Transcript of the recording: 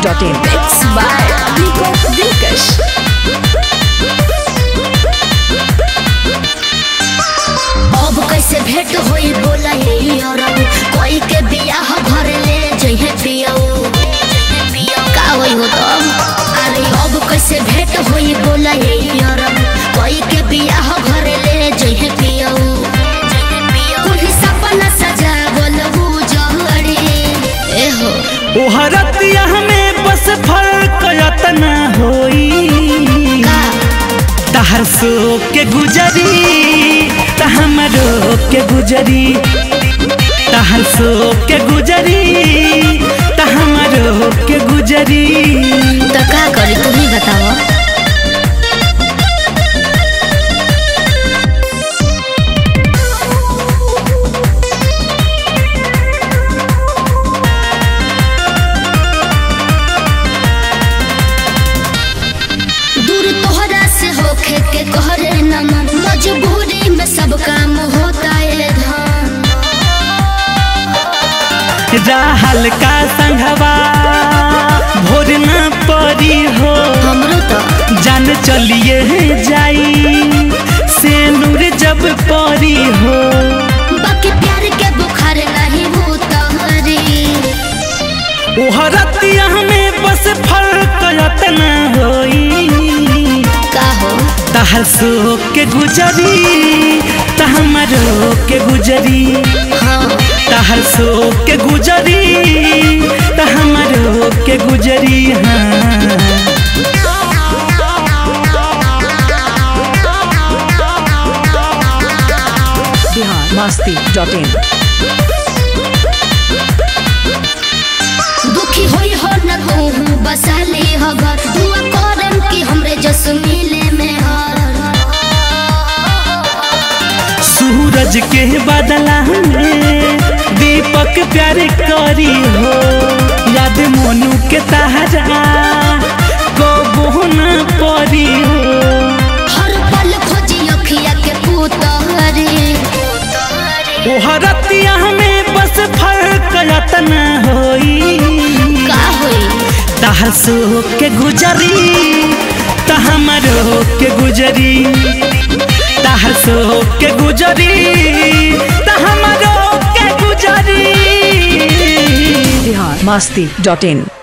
masti.in. Mix by Nico Dilkash. अब कैसे भेंट होई बोला ये अरब कोई के बियाह घर ले जइहे पियऊ का होई हो तब अरे अब कैसे भेंट होई बोला ये अरब कोई के बियाह घर ले जइहे पियऊ कुल सपना सजा बोलबू जहरी ए हो ओहरतिया में बस फर्क यतना होई का तहर सो के गुजरी त हमरो के गुजरी तहर सो के गुजरी त हमरो के गुजरी तो का करी तू ही बतावा दूर तोहरा से होखे के कहरे न मन मजबूरी में सब काम होता है धन राहल का संघवा भोर न परी हो हमरो तो जान चलिए जाई से नूर जब परी हो बाकी प्यार के बुखार नहीं हो तोहरी ओहरतिया में बस फर्क यतना होई का हो तहर सो के गुजरी त हमरो के गुजरी हाँ तहर सो के गुजरी त हमरो के गुजरी हाँ Bihar masti.in. दुखी होई हो न कहूँ बसाली हो घर दुआ करम कि हमरे जस मिले में हर सूरज के बदला में दीपक प्यार करी हो याद मोनू के तहरा को बोना परी हो हर पल खोजी अखिया के पुतहरी ओहरतिया में बस फर्क यतना होई का होई तहर सो के गुजरी त हमरो के गुजरी तहर सो के गुजरी त हमरो के गुजरी Bihar masti.in.